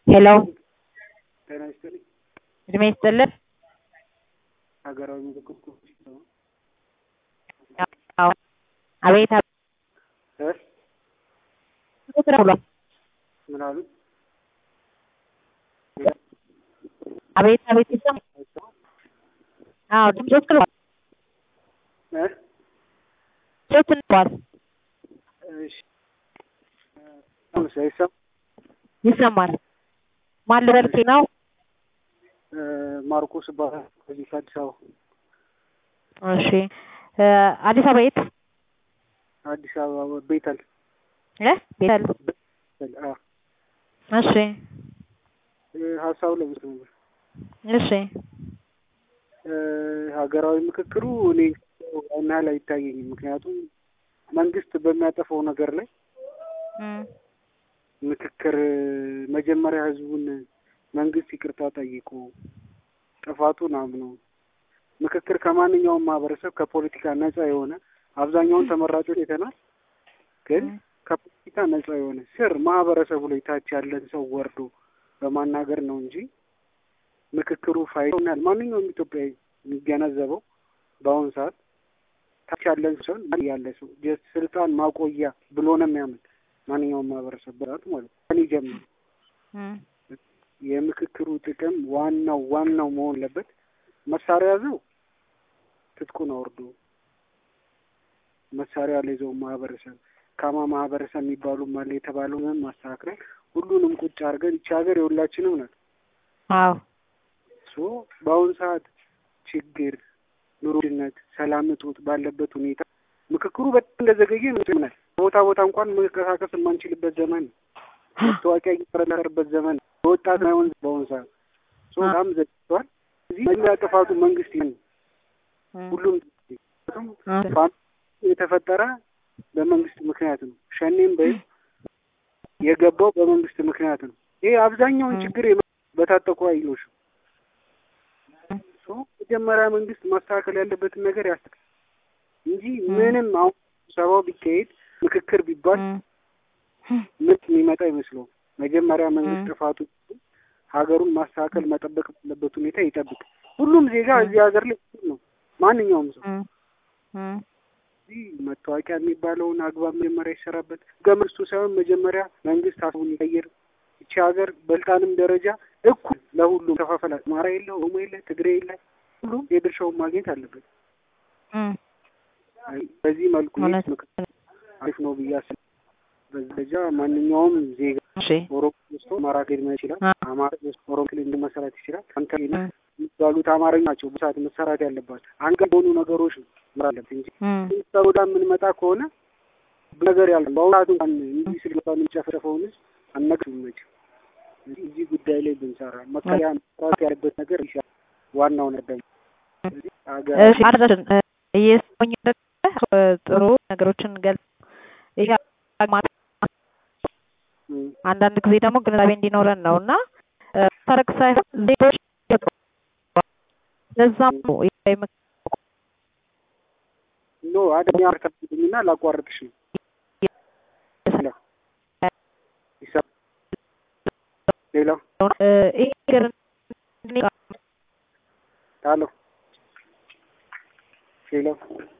ሄሎ ጤና ይስጥልኝ። እድሜ ይስጥልን። ሀገራዊ ምክክር ኮሚሽን ነው። አዎ አቤት እ ስራ ብሏል። ምን አሉ? አቤት አቤት ይሰማል። አዎ ድምፆች ክለዋል። እ ድምፆች እንለዋል እሺ አሁንስ አይሰማም? ይሰማል። ማን ልበልክ ነው? እ ማርቆስ እባላለሁ ከዚህ ከአዲስ አበባ እሺ እ አዲስ አበባ የት? አዲስ አበባ ቤተል እ ቤተል ቤተል አ እሺ እ ሀሳቡ ለምስ ነበር እሺ እ ሀገራዊ ምክክሩ እኔ ያን ያህል አይታየኝም። ምክንያቱም መንግስት በሚያጠፋው ነገር ላይ እም ምክክር መጀመሪያ ህዝቡን መንግስት ይቅርታ ጠይቆ ጥፋቱን አምኖ ምክክር ከማንኛውም ማህበረሰብ ከፖለቲካ ነጻ የሆነ አብዛኛውን ተመራጮች አይተናል። ግን ከፖለቲካ ነጻ የሆነ ስር ማህበረሰቡ ላይ ታች ያለን ሰው ወርዶ በማናገር ነው እንጂ ምክክሩ ፋይዳው ማንኛውም ኢትዮጵያዊ የሚገነዘበው በአሁኑ ሰዓት ታች ያለን ሰው ያለ ሰው ጀስት ስልጣን ማቆያ ብሎ ነው የሚያምን ማንኛውም ማህበረሰብ በራት ማለት ነው። ከእኔ ጀምሮ እም የምክክሩ ጥቅም ዋናው ዋናው መሆን አለበት መሳሪያ ያዘው ትጥቁን አውርዶ መሳሪያ ያልይዘው ማህበረሰብ ካማ ማህበረሰብ የሚባሉ አለ የተባለውን ማስተካከል ሁሉንም ቁጭ አድርገን ይቺ ሀገር የሁላችንም ናት። አዎ ሶ በአሁኑ ሰዓት ችግር፣ ኑሮ ውድነት፣ ሰላም እጦት ባለበት ሁኔታ ምክክሩ በጣም እንደዘገየ ይመስለናል። ቦታ ቦታ እንኳን መንቀሳቀስ የማንችልበት ዘመን ነው። መታወቂያ እየተረለረበት ዘመን ነው። በወጣት ማይሆን በአሁኑ ሰዓት ሶ በጣም ዘግቷል። እዚህ መጀመሪያ ጥፋቱ መንግስት ይህን ሁሉም ፋኖ የተፈጠረ በመንግስት ምክንያት ነው። ሸኔም በይ የገባው በመንግስት ምክንያት ነው። ይሄ አብዛኛውን ችግር በታጠቁ ኃይሎች ነው። ሶ መጀመሪያ መንግስት ማስተካከል ያለበትን ነገር ያስተካክል እንጂ ምንም አሁን ስብሰባው ቢካሄድ ምክክር ቢባል ምን የሚመጣ አይመስለውም። መጀመሪያ መንግስት ጥፋቱ ሀገሩን ማስተካከል መጠበቅ ባለበት ሁኔታ ይጠብቅ። ሁሉም ዜጋ እዚህ ሀገር ላይ እኩል ነው። ማንኛውም ሰው እዚህ መታወቂያ የሚባለውን አግባብ መጀመሪያ ይሰራበት። ህገ መንግስቱ ሳይሆን መጀመሪያ መንግስት ሀሳቡን ይቀይር። ይቺ ሀገር በስልጣንም ደረጃ እኩል ለሁሉም ተፋፈላል። አማራ የለ፣ ኦሮሞ የለ፣ ትግሬ የለ፣ ሁሉም የድርሻውን ማግኘት አለበት። በዚህ መልኩ ምክክር አሪፍ ነው ብዬ አስባለሁ። በዚህ ደረጃ ማንኛውም ዜጋ ኦሮሞ ወስቶ አማራ ክልል መሄድ ይችላል። አማራ ወስቶ ኦሮሞ ክልል እንዲመሰረት ይችላል። አንተ የሚባሉት አማርኛ ናቸው በሰዓት መሰራት ያለባቸው አንገት የሆኑ ነገሮች ነው አለበት እንጂ ሰውዳ የምንመጣ ከሆነ ነገር ያለ በአሁኑ ሰዓት እንኳን እንዲህ ስልባ የምንጨፈጨፈውን ህዝብ አነግም መች እዚህ ጉዳይ ላይ ብንሰራ መከሪያ መስራት ያለበት ነገር ይሻል። ዋናው ነበር ሀገር እየሰኝ ጥሩ ነገሮችን ገልጽ ይሄ አንዳንድ ጊዜ ደግሞ ግንዛቤ እንዲኖረን ነው እና ታረቅ ሳይሆን ዜጎች ለዛም ነው ኖ አደኛ አርካብኝና ላቋርጥሽ ነው ሌላው ይሄ ነገር ሄሎ ሌላው